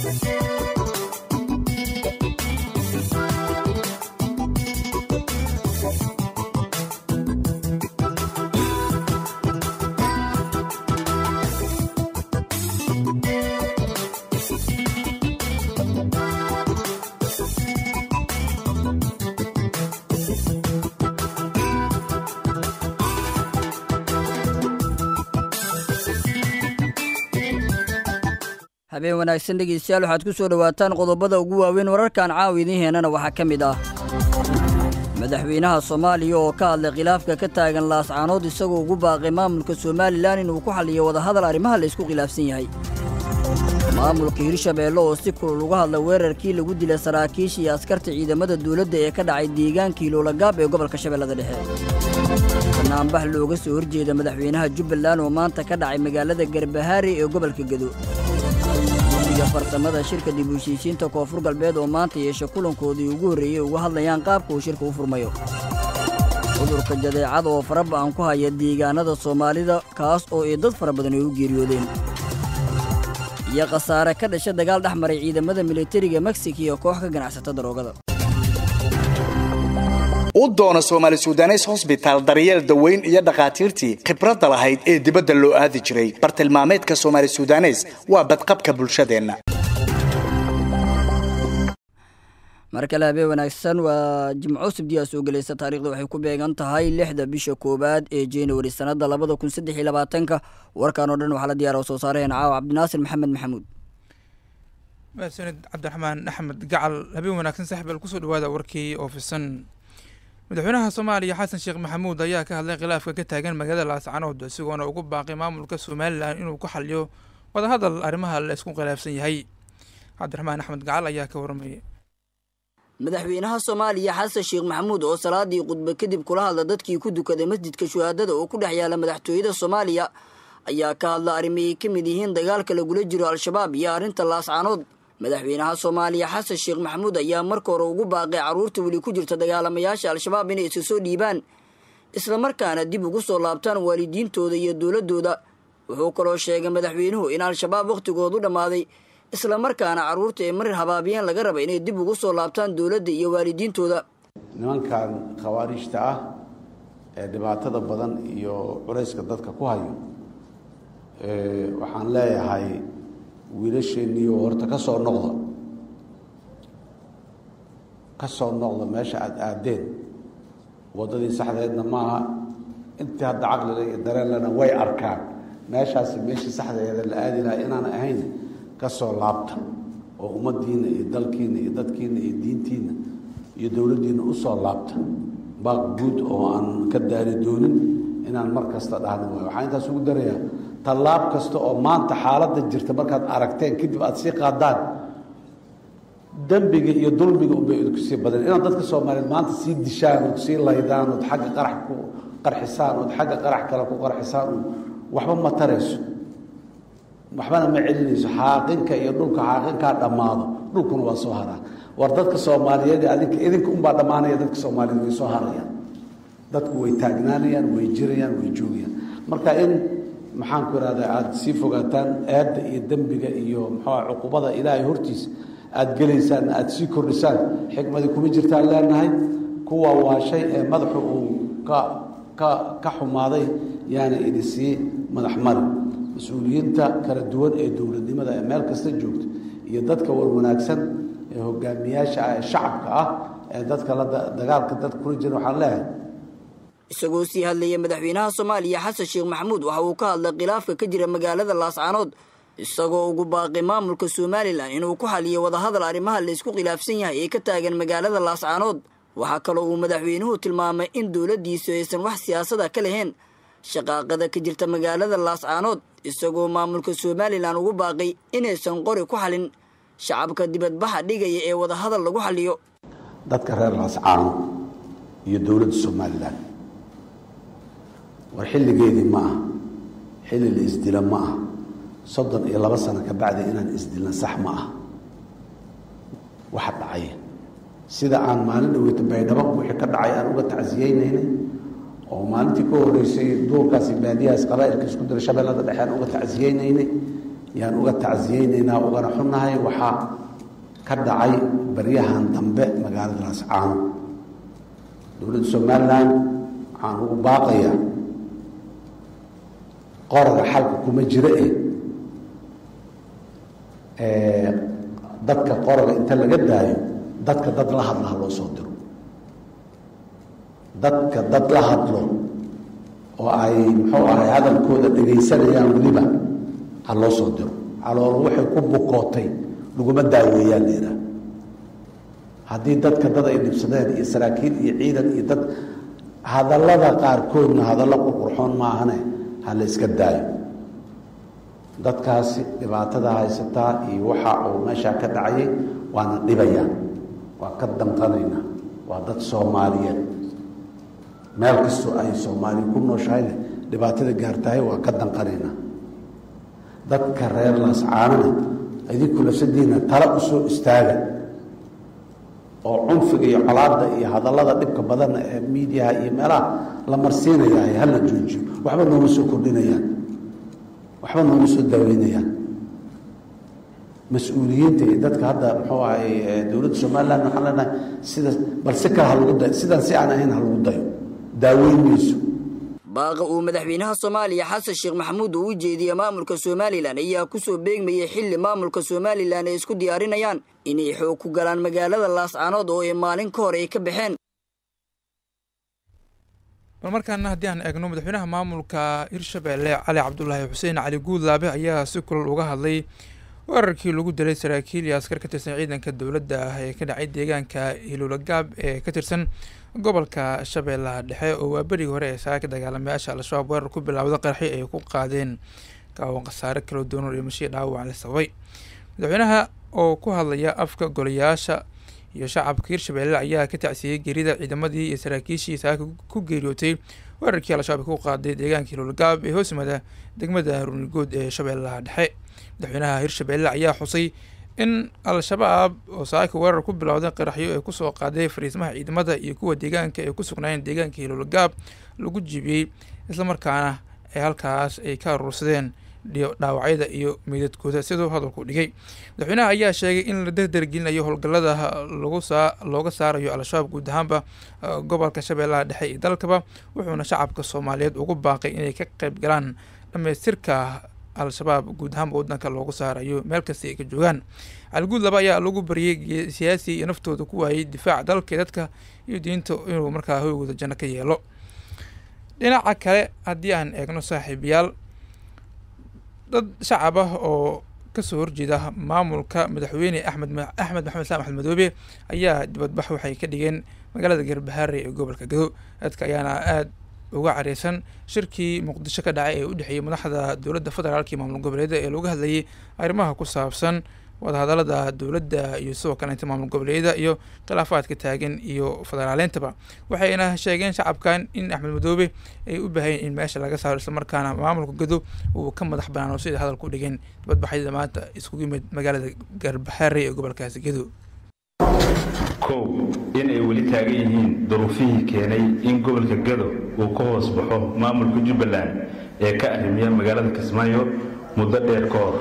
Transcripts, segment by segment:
habeen wanaagsan dhegeystayaal waxaad ku soo dhowaataan qodobada ugu waaweyn wararkan caawa idiin heenana waxaa ka mid ah madaxweynaha soomaaliya oo ka hadlay khilaafka ka taagan laascaanood isagoo ugu baaqay maamulka somalilan inuu ku xalliyo wadahadal arrimaha la isku khilaafsan yahay maamulka hirshabeelle oo si kulul uga hadlay weerarkii lagu dilay saraakiisha iyo askarta ciidamada dawladda ee ka dhacay deegaankii loolagaab ee gobolka shabeellada dhexe banaanbax looga soo horjeeda madaxweynaha jubbaland oo maanta ka dhacay magaalada garbahaari ee gobolka gedo guddiga farsamada shirka dib u heshiisiinta koonfur galbeed oo maanta yeesha kulankoodii ugu horreeyey uga hadlayaan qaabka uu shirka u furmayo cudurka jadeecada oo fara ba'an ku haya deegaanada soomaalida kaas oo ay dad fara badan ay u geeriyoodeen iyo khasaare ka dhasha dagaal dhex maray ciidamada militariga meksika iyo koox ka ganacsata daroogada u doona soomaali sudanes hosbitaal daryeel daweyn iyo dhakhaatiirtii khibradda lahayd ee dibadda loo aadi jiray bartilmaameedka soomaali sudanes waa badqabka bulshadeenna mar kale habeen wanaagsan waa jimco sabdiyaa soo gelaysa taarikhda waxay ku beegan tahay lixda bisha koowaad ee januari sannadda labada kun saddex iyo labaatanka warkan oo dhan waxaa la diyaara soo saaraheen caawa cabdinaasir maxamed maxamuud mahadsanid cabdiraxmaan axmed gacal habeen wanaagsan saxbal kusoo dhawaada warkii oofisan madaxweynaha soomaaliya xasan sheekh maxamuud ayaa ka hadlay khilaafka ka taagan magaalada laascanood isagoona ugu baaqay maamulka somalilan inuu ku xaliyo wadahadal arrimaha la isku khilaafsan yahay cabdiraxmaan axmed gacal ayaa ka warramaya madaxweynaha soomaaliya xasan sheekh maxamuud oo salaadii khudbe kadib kula hadla dadkii ku dukaday masjidka shuhaadada oo ku dhex yaala madaxtooyada soomaaliya ayaa ka hadla arrimahay ka mid yihiin dagaalka lagula jiro al-shabaab iyo arrinta laascanood madaxweynaha soomaaliya xasan sheekh maxamuud ayaa marka hore ugu baaqay carruurta weli ku jirta dagaalamayaasha al-shabaab inay iska soo dhiibaan islamarkaana dib ugu soo laabtaan waalidiintooda iyo dowladdooda wuxuu kaloo sheegay madaxweynuhu in al-shabaab wakhtigoodu dhammaaday islamarkaana carruurta ee marir habaabiyeen laga raba inay dib ugu soo laabtaan dowladda iyo waalidiintooda nimankan khawaariijta ah ee dhibaatada badan iyo culayska dadka ku hayo waxaan leeyahay wiilasheeniyo horta ka soo noqda ka soo noqda meesha aada aadeen waddadii saxdeedna maaha intii hadda caqliga iyo dareenlena way arkaan meeshaasi meeshii saxdeeda la aadi lahaa inaan ahayn ka soo laabta oo ummaddiinna iyo dalkiinna iyo dadkiinna iyo diintiinna iyo dowladdiinna u soo laabta baaq guud oo aan ka daari doonin inaan mar kasta dhahno waay waxaan intaas ugu darayaa tallaab kasta oo maanta xaaladda jirta markaad aragteen kadib aada sii qaadaan dembiga iyo dulmiga unbay idinku sii badan inaad dadka soomaaliyeed maanta sii dishaan ood sii laydaan ood xagga qarax ku qarxisaan ood xagga qarax kale ku qarxisaan waxba ma tarayso waxbana ma celinayso xaaqinka iyo dhulka xaaqinkaa dhammaado dhulkuna waa soo haraa war dadka soomaaliyeed adinka idinka unbaa dhammaanaya dadka soomaaliyeed way soo harayaan dadku way taagnaanayaan way jirayaan way joogayaan marka in maxaan ku ihahdaa aada sii fogaataan aadda iyo dembiga iyo muxua cuqubada ilaahay hortiisa aada gelaysaan aada sii kordhisaan xikmadii kuma jirtaan leenahay kuwa waa shay ee madaxu uu ka ka ka xumaaday yaana idi sii madax mari mas-uuliyiinta kala duwan ee dowladnimada ee meel kasta joogta iyo dadka war wanaagsan ee hogaamiyaasha ah ee shacabka ah ee dadka la dagaalka dadka kula jira waxaan leeyahay isagoo sii hadlaya madaxweynaha soomaaliya xasan sheekh maxamuud waxa uu ka hadlay khilaafka ka jira magaalada laascaanood isagoo ugu baaqay maamulka somalilan inuu ku xaliyo wadahadal arrimaha la isku khilaafsan yahay ee ka taagan magaalada laascaanood waxaa kaloo uu madaxweynuhu tilmaamay in dowladdiisu aysan wax siyaasada ka lahayn shaqaaqada ka jirta magaalada laascaanood isagoo maamulka somalilan ugu baaqay inaysan qori ku xalin shacabka dibadbaxa dhigaya ee wadahadal lagu xaliyo dadka reer laascaano iyo dowladda somalilan war xilligeedii ma ah xilli la isdila ma ah soddon iyo laba sano ka bacdi inaan isdilna sax ma ah waxa dhacay sida aan maalin dhaweyta baydhabo wixii ka dhacay aan uga tacsiyeynaynay oo maalintii ka horeysay duurkaasi baadiyahaas qabaa'ilka isku dira shabeellada dhexe aan uga tacsiyeynaynay yaan uga tacsiyeynaynaa ugana xunnahay waxaa ka dhacay baryahan dambe magaalada laascaano dowladda somalilan waxaan ugu baaqayaa qoraga xalka kuma jiro eh dadka qoraga inta laga daayo dadka dad la hadla ha loo soo diro dadka dad la hadlo oo ay muxuu ahay hadalkooda dhegaysanayaan weliba ha loo soo diro caloolo waxay ku bukootay laguma daaweeyaan leedaha haddii dadka dad ay dhibsadeen iyo saraakiil iyo ciidan iyo dad hadallada qaarkoodna hadallo qurqurxoon maahane ha la iska daayo dadkaasi dhibaatada haysataa iyo waxa uu meeshaa ka dhacayay waana dhibayaan waa ka danqanaynaa waa dad soomaaliyeed meel kastoo ay soomaaliya ku nooshahayne dhibaatada gaartahay waa ka danqanaynaa dadka reer laascaanana idinku lafsadiina tala u soo istaaga oo cunfiga iyo colaadda iyo hadallada dhibka badanna ee miidiyaha iyo meelaha la marsiinayahay hala joojiyo waxba nooma soo kordhinayaan waxba nooma soo daaweynayaan mas-uuliyiinta iyo dadka hadda muxuu ahay dowladda somalilan waxaan leenahay sida bal si kale halagu dayo sidaan si aan ahayn halagu dayo daaweyn mayso baaqa uu madaxweynaha soomaaliya xasan sheekh maxamuud uu u jeediyey maamulka somalilan ayaa ku soo beegmayay xilli maamulka somalilan ay isku diyaarinayaan inay xoog ku galaan magaalada laascaanood oo ay maalin ka hor ay ka baxeen bal markaana haddii aan eegno madaxweynaha maamulka hirshabeelle cali cabdulaahi xuseen cali guudlaabe ayaa si kulal uga hadlay weerarkii lagu dilay saraakiil iyo askar ka tirsan ciidanka dowladda ah ee ka dhacay deegaanka hiluulagaab ee ka tirsan gobolka shabeellaha dhexe oo waa berigii hore ee saaka dagaalamayaasha al-shabaab weerar ku bilowda qarxi ay ku qaadeen gaawan khasaare kala duwan iyo mashii dhaawac la sababay madaxweynaha oo ku hadlaya afka golayaasha iyo shacabka hirshabeelle ayaa ka tacsiyey geerida ciidamadii iyo saraakiishii saaka ku geeriyootay weerarkii al-shabaab ku qaaday deegaanka hiluulagaab ee hoos yimada degmada runigood ee shabeellaha dhexe madaxweynaha hirshabeelle ayaa xusay in al-shabaab oo saaka weerar ku bilowday qaraxyo ee kusoo qaaday fariismaha ciidamada iyo kuwa deegaanka ee ku sugnaayeen deegaanka hiluulagaab lagu jibiyey islamarkaana ee halkaas ay ka aruursadeen dhaawacyada iyo meydadkooda siduu hadalku dhigay madaxweynaha ayaa sheegay in la derdergelinayo howlgallada lagu saa looga saarayo al-shabaab guud ahaanba gobolka shabeellaha dhexe iyo dalkaba wuxuuna shacabka soomaaliyeed ugu baaqay inay ka qayb galaan dhamaystirka al-shabaab guud ahaanba waddanka loogu saarayo meel kasta ay ka joogaan caliguud laba ayaa lagu bariyey siyaasi iyo naftooda ku waayey difaaca dalka dadka iyo diinta inuu markaa hoygooda janno ka yeelo dhinaca kale haddii aan eegno saaxiibayaal dad shacab ah oo kasoo horjeeda maamulka madaxweyne axmed axmed maxamed islaam axmed madoobe ayaa dibadbax waxay ka dhigeen magaalada garbahaare ee gobolka gado dadka ayaana aada uga careysan shirkii muqdisho ka dhacay ee u dhexeeyey madaxda dowladda federaalka iyo maamul goboleeda ee looga hadlayay arrimaha ku saabsan wadahadalada dowladda iyo sidoo kaleeta maamul goboleedyada iyo khilaafaadka taagan iyo federaaleyntaba waxayna sheegeen shacabkan in axmed madoobe ay u baahayeen in meesha laga saaro islamarkaana maamulka gado uu ka madax banaano sida hadal ku dhigeen dibadbaxyada maanta iskugu yimid magaalada garbaxaare ee gobolkaasi gado kow in ay weli taagan yihiin duruufihii keenay in gobolka gado uu ka hoos baxo maamulka jubbaland ee ka arrimiya magaalada kismaayo muddo dheer ka hor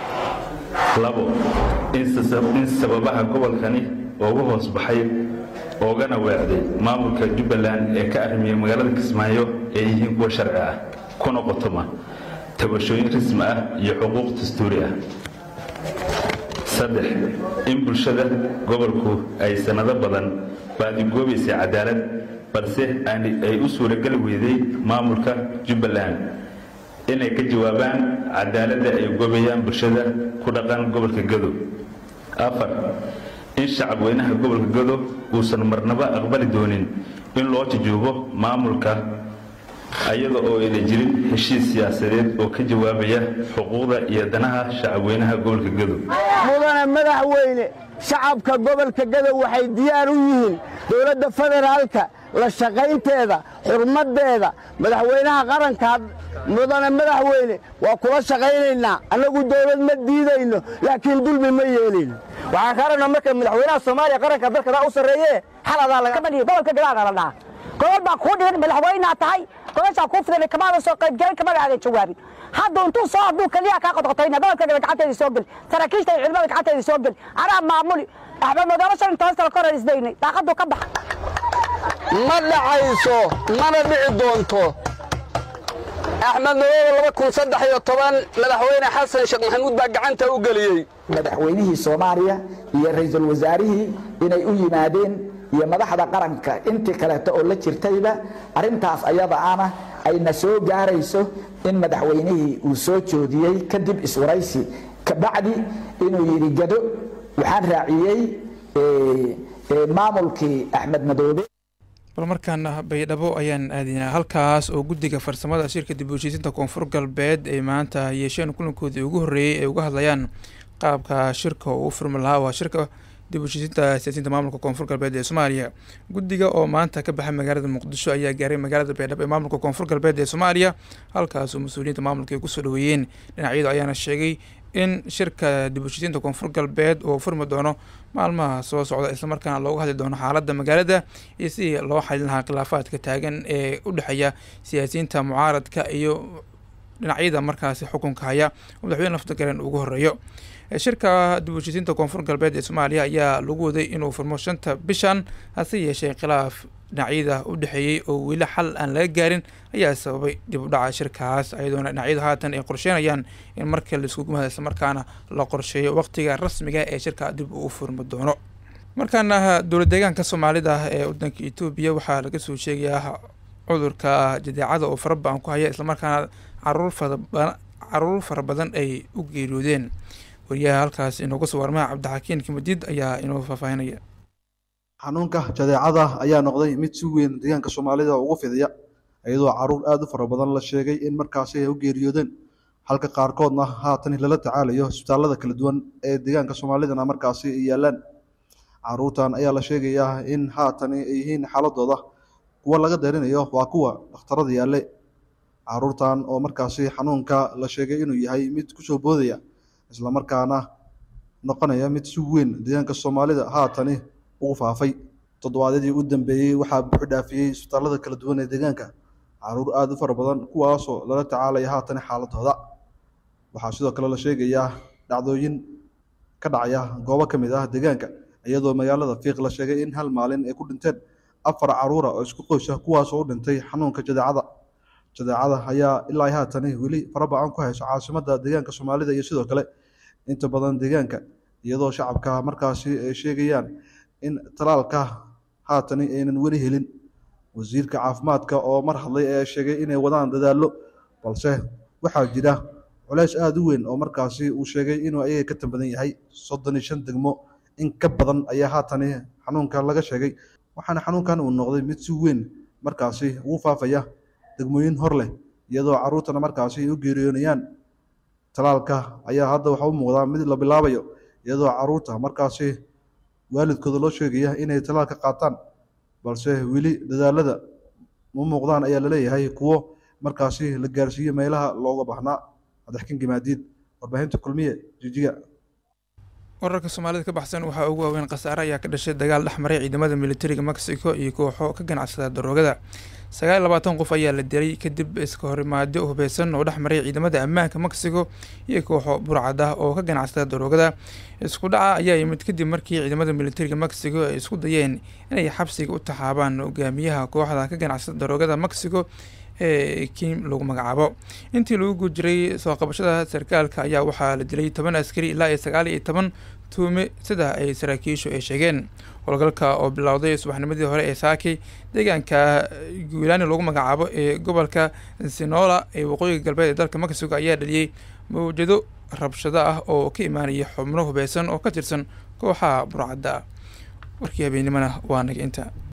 labo in sababaha gobolkani uga hoos baxay oogana weecday maamulka jubbaland ee ka arrimiya magaalada kismaayo ay yihiin kuwa sharci ah kuna qotoma tabashooyin rasmi ah iyo xuquuq dastuuri ah saddex in bulshada gobolku ay sannado badan baadigoobaysay cadaalad balse ay u suurageli weyday maamulka jubbaland inay ka jawaabaan cadaaladda ay goobayaan bulshada ku dhaqan gobolka gado afar in shacabweynaha gobolka gado uusan marnaba aqbali doonin in loo jujuubo maamulka ayada oo ayna jirin heshiis siyaasadeed oo ka jawaabaya xuquuqda iyo danaha shacabweynaha gobolka gado mudane madaxweyne shacabka gobolka gado waxay diyaar u yihiin dowladda federaalka la shaqaynteeda xurmaddeeda madaxweynaha qaranka mudane madaxweyne waa kula shaqaynaynaa annagu dowlad ma diidayno laakiin dulmi ma yeelin waxaan ka rabnaa marka madaxweynaha soomaaliya qaranka dalkadaa u sarreeye xaladaa laga badhiyo gobolka gadaana la dhaha gobol baa kuu dhigan madaxweynaa tahay gobashaa kuu fidan kamaada soo qaybgelin kamada aadan jawaabin hadda intuu soo hadduu keliya kaa qodqotayna gobolka gada gacanteeda soo geli saraakiishta iyo ciidamada gacanteeda soo geli anaa maamuli axmed madoobe shan iyo toban sano ka hor isdaynay daaqaduu ka baxa ma dhacayso mana dhici doonto axmed madoobe laba kun saddex iyo toban madaxweyne xasan sheekh maxamuud baa gacanta u geliyey madaxweynihii soomaaliya iyo ra'iisul wasaarihii inay u yimaadeen iyo madaxda qaranka intii kaleeto oo la jirtayba arrintaas ayada ana ayna soo gaarayso in madaxweynihii uu soo joodiyey kadib iswaraysi kabacdi inuu yidhi gado waxaan raaciyey maamulkii axmed madoobe bal markaana baydhabo ayaan aadinaa halkaas oo guddiga farsamada shirka dib u heshiisinta koonfur galbeed ay maanta yeesheen kulankoodii ugu horreeyey ay uga hadlayaan qaabka shirka uu furmi lahaa waa shirka dib u heshiisinta siyaasiyiinta maamulka koonfur galbeed ee soomaaliya guddiga oo maanta ka baxay magaalada muqdisho ayaa gaaray magaalada baydhabo ee maamulka koonfur galbeed ee soomaaliya halkaasoo mas-uuliyiinta maamulka ay kusoo dhaweeyeen dhinacyadu ayaana sheegay in shirka dib u heshiisiinta koonfur galbeed uu furmi doono maalmaha soo socda islamarkaana looga hadli doono xaaladda magaalada iyo sidii loo xalin lahaa khilaafaadka taagan ee u dhexeeya siyaasiyiinta mucaaradka iyo dhinacyada markaasi xukunka haya oo madaxweyne lafta garen ugu horeeyo shirka dib u heshiisiinta koonfur galbeed ee soomaaliya ayaa lagu waday inuu furmo shanta bishan hase yeeshee khilaaf dhinacyada u dhexeeyey oo weli xal aan laga gaarin ayaa sababay dib u dhaca shirkaas ayadoona dhinacyadu haatan ay qorsheynayaan in marka laiskugu mahada islamarkaana la qorsheeyo waqtiga rasmiga ee shirka dib uu furmi doono markaana dowlad deegaanka soomaalida ee wadanka etoobiya waxaa laga soo sheegayaa cudurka jadeecada oo fara badan ku haya islamarkaana caruur farabadan caruur fara badan ay u geeriyoodeen wariyaha halkaas inooga soo warmaha cabdixakiin kimadiid ayaa inoo faahfaahinaya xanuunka jadeecada ayaa noqday mid si weyn deegaanka soomaalida ugu fidiya iyadoo caruur aada u fara badan la sheegay in markaasi ay u geeriyoodeen halka qaarkoodna haatan lala tacaalayo isbitaallada kala duwan ee deegaanka soomaalidana markaasi ay yaalaan caruurtan ayaa la sheegayaa in haatani ay yihiin xaaladooda kuwa laga deerinayo waa kuwa dhakhtarada yaalle caruurtan oo markaasi xanuunka la sheegay inuu yahay mid kusoo boodaya islamarkaana noqonaya mid si weyn deegaanka soomaalida haatani ugu faafay toddobaadyadii u dambeeyey waxaa buuxi dhaafiyey isbitaallada kala duwan ee deegaanka caruur aada u fara badan kuwaasoo lala tacaalaya haatani xaaladooda waxaa sidoo kale la sheegayaa dhacdooyin ka dhacaya goobo ka mid ah deegaanka iyadoo magaalada fiiq la sheegay in hal maalin ay ku dhinteen afar caruura oo isku qoysha kuwaasoo u dhintay xanuunka jadeecada jadeecada ayaa ilaa haatani weli faraba-an ku hayso caasimada deegaanka soomaalida iyo sidoo kale inta badan deegaanka iyadoo shacabka markaasi ay sheegayaan in talaalka haatani aynan weli helin wasiirka caafimaadka oo mar hadlay ee sheegay inay wadaan dadaallo balse waxaa jira culeys aada u weyn oo markaasi uu sheegay inuu ayaga ka tambadan yahay soddon iyo shan degmo in ka badan ayaa haatani xanuunka laga sheegay waxaana xanuunkan uu noqday mid si weyn markaasi ugu faafaya degmooyin hor leh iyadoo caruurtana markaasi ay u geeriyoonayaan talaalka ayaa hadda waxa u muuqdaa mid la bilaabayo iyadoo caruurta markaasi waalidkooda loo sheegaya inay talaalka qaataan balse weli dadaalada ma muuqdaan ayaa laleeyahay kuwo markaasi la gaarsiiyo meelaha looga baahnaa madaxkin gimaadiid warbaahinta kulmiye jijiga wararka soomaalida ka baxsan waxaa ugu waaweyn khasaare ayaa ka dhashay dagaal dhexmaray ciidamada militariga mexico iyo kooxo ka ganacsada daroogada sagaal iyo labaatan qof ayaa la dilay kadib iska horimaadyo hubeysan oo dhexmaray ciidamada ammaanka mexico iyo kooxo burcad ah oo ka ganacsada daroogada isku dhaca ayaa yimid kadib markii ciidamada militariga mexico ay isku dayeen inay xabsiga u taxaabaan hogaamiyaha kooxda ka ganacsada daroogada mexico ee kim lagu magacaabo intii lagu gujiray soo qabashada sarkaalka ayaa waxaa la dilay toban askari ilaa iyo sagaal iyo toban tuume sida ay saraakiishu ay sheegeen howlgalka oo bilowday subaxnimadii hore ee saaki deegaanka guulaani lagu magacaabo ee gobolka sinola ee waqooyiga galbeed ee dalka mexico ayaa dhaliyey mawjado rabshado ah oo ka imaanaya xubno hubeysan oo ka tirsan kooxaha burcadda warkii habeennimona waa naga inta